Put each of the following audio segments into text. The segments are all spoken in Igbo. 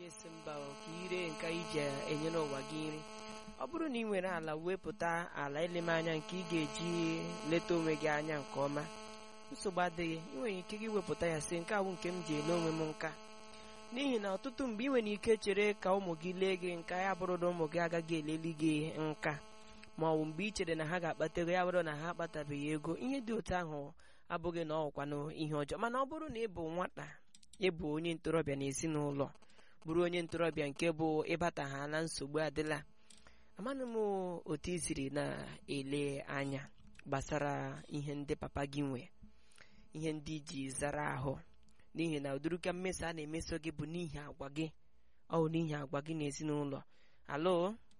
esi mba o ka ire nke iji enyere ụwa gị nri ọ bụrụ na ị nwere ala wepụta ala eleme anya nke ị ga-eji leta onwe gị anya nke ọma nsogbu adịghị ị nwere ike gị wepụta ya si nke awụ nke m ji ele onwe m nka n'ihi na ọtụtụ mgbe ị nwere ike chere ka ụmụ gị lee gị nka ya bụrụ na ụmụ gị agaghị eleli gị nka ma ọ bụ mgbe ị chere na ha ga-akpata ego ya bụrụ na ha akpatabeghị ego ihe dị otu ahụ abụghị na ọkwanụ ihe ọjọọ mana ọ bụrụ na ị bụ nwata ịbụ onye ntorobịa n'ezinụlọ bụrụ onye ntorobịa nke bụ ịbata ha na nsogbu adịla amanụ m otu i siri na-ele anya gbasara ihe ndị papa gị nwe ihe ndị ji zara ahụ n'ihi na ụdịrịka mmeso a na-emeso gị bụ n'ihi agwa gị ọ bụ n'ihi agwa gị n'ezinụlọ alo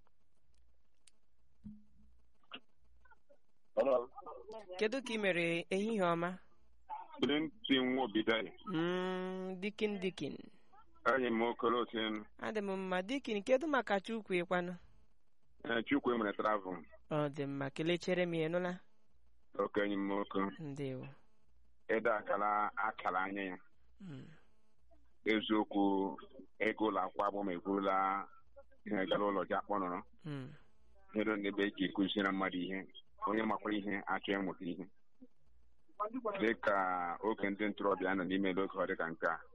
Hello. kedu ka ị mere ehihie ọma Clinton Nwobidai. Mm, dikin dikin Anyị m Okolotin. adị m mma dikin kedu maka chukwu ịkwanụ Chukwu emere travel. ọ dị mma kelechere m ya nụla Okenye m nwoke. ndewo Ịdọ akara akara anya ya. Mm, Eziokwu ego ụlọ akwụkwọ abụọ ma ekwurula ihe gara ụlọ ji akpọnọrọ. mm, Ihe ndị ebe eji ekụziri mmadụ ihe. Onye makwara ihe achọ ịmụta ihe. Dị ka oge ndị ntorobịa nọ n'ime oge ọ dị ka nke a.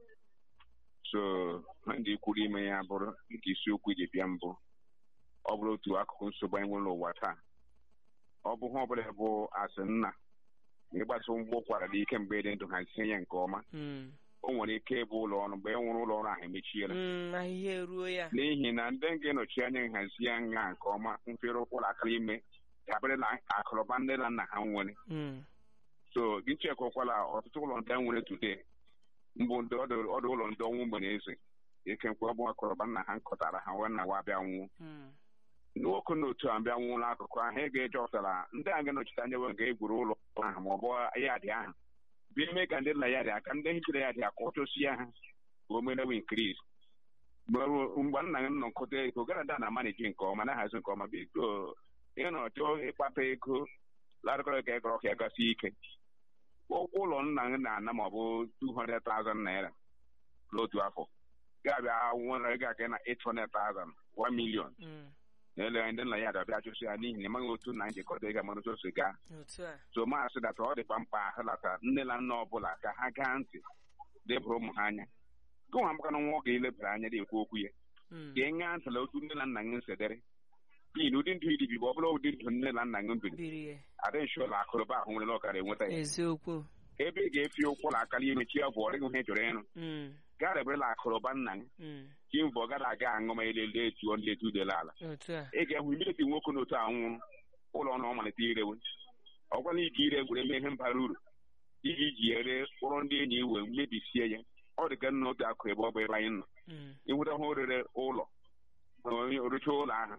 So, ndị kwuru ime ya bụrụ nke isiokwu ji bịa mbụ. ọ bụrụ otu akụkụ nsogbu anyị nwere n'ụwa taa ọ bụ ha ọbụla bụ asị nna ịgbasa mgbe ụkwara dị ike mgbe dị ndụ hazie ya nke ọma mm, o nwere ike ịbụ ụlọ ọrụ mgbe e nwere ụlọ ọrụ ahụ emechiela mm, ahịhịa eruo ya n'ihi na ndị ga-enochi anya nhazi ya nha nke ọma mfere ụkwụrụ akara ime dabere na akụrụba nne na nna ha nwere Mm, so gị chekwakwala ọtụtụ ụlọ ndị nwere today mbụ ndị ọdụ ọdụ ụlọ ndị ọnwụ mgbe na-eze ike mkpe ọ bụ akụrụba nna ha nkọtara ha wee na wa bịa nwụọ mm, nwoke na otu a bịa nwụrụ akụkụ ahụ ị ga-eje ọtara ndị a ga-anọchite anya wee ga-egwuru ụlọ ahụ ma ọ bụ yadị ahụ bịa eme ka ndị nna ya dị aka ndị hichere ya dị aka ọchọsie ha ka o merewe nkris mgbe nna gị nọ nkụta ego gara da na maniji nke ọma na-ahazi nke ọma biko ị nọ chọọ ịkpata ego larịkọrọ ka ịgọrọ ka ya gasi ike ụkwụ ụlọ nna gị na-ana ma ọ bụ 200,000 naira n'otu afọ ga-abịa nwere ego aka na 800,000 1 million mm, na-ele ndị nna ya dabịa chụsị ya n'ihi na ịmaghị otu na njikọta ịga mara otu gaa otu a so maasị data ọ dịkwa mkpa ahụlata nne na nna ọbụla ka ha gaa ntị lebụrụ ụmụ ha anya gụnwa amakana nwa ọ ga-elebara anya na-ekwu okwu ya Mm, ka ị ṅaa ntịla otu nne na nna gị nsedere n'ihi na ụdị ndụ ibibi bụ ọ bụla ụdị ndụ nne na nna gị biri biri ya adịghị ụlọ akụrụba ahụ nwere ọkara enweta ya eziokwu ebe ị ga-efi ụkwụ ụlọ akara imechi ya bụ ọ dịghị ihe ị chọrọ ịrụ Mm, gaa reberela akụrụba nna gị mm, chi mbọ ọ gara aga aṅụ ma elele etuo ndị etu dela ala otu a ị ga-ahụ imireti nwoke n'otu a nwụrụ ụlọ ọrụ ọ malite irewe ọgwana ike ire gwere mee ihe mbara uru iji ji ere kpụrụ ndị enyi iwe mebisie ya ọ dị ka nna otu akụ ebe ọ bụ ebe anyị nọ Mm, ịnweta ha orere ụlọ rụcha ụlọ ahụ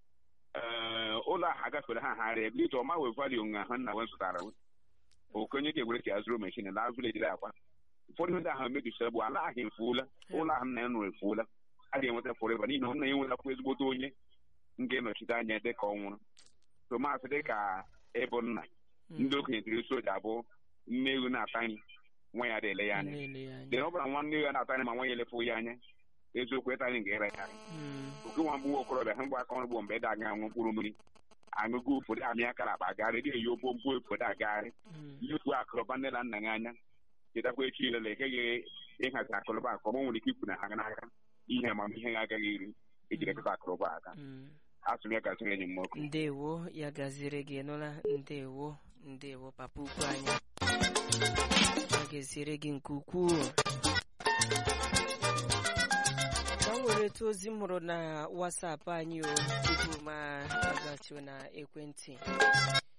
ee ụlọ ahụ agafere ha ha rịa ebe ọma wee valio nga ha nna wee zụtara okenye ga-egwere ka ya zụrụ meshin na vileji dị akwa ụfọdụ ndị ahụ mebisira bụ ala ahụ efuola ụlọ ahụ nna ya nụrụ efuola a ga-enweta fọreva n'ihi na ọ na enwetakwa ezigbote onye nga enọchite anya dị ka ọ nwụrụ tomaatị dị ka ịbụ nna ndị okenye tiri soja abụ nne ewu na-ata nri nwa ya dịle ya anya na-ele ya dị anya na ọ bụla nwanne ya na-ata nri ma nwa ya elefu ya anya eziokwu ịta nri ga-ere ya Mm, oke nwa mgbe okorobịa ha mgbe aka ọrụ bụ mgbe dị aga aṅụ mkpụrụ mmiri aṅụgo ụfọdụ amị akara akpa agagharị dị eyi ogbo mgbe ụfọdụ agagharị mm, ifu akụrụba nne na nna gị anya chetakwa echi ilele ekeghị ịhazi akụrụba akụ ọma nwere ike ikwu na ha ga n'aka ihe amamihe ya agaghị iri ejiri ekọta akụrụba aka mm. asụ m ya gasịrị enyi m nwoke ndewo ya gaziri gị nụla ndewo ndewo papa ukwu anyị ya gaziere gị nke ukwuu ka m were etu ozi m hụrụ na wasapụ anyị o tupu ma agachuo na ekwentị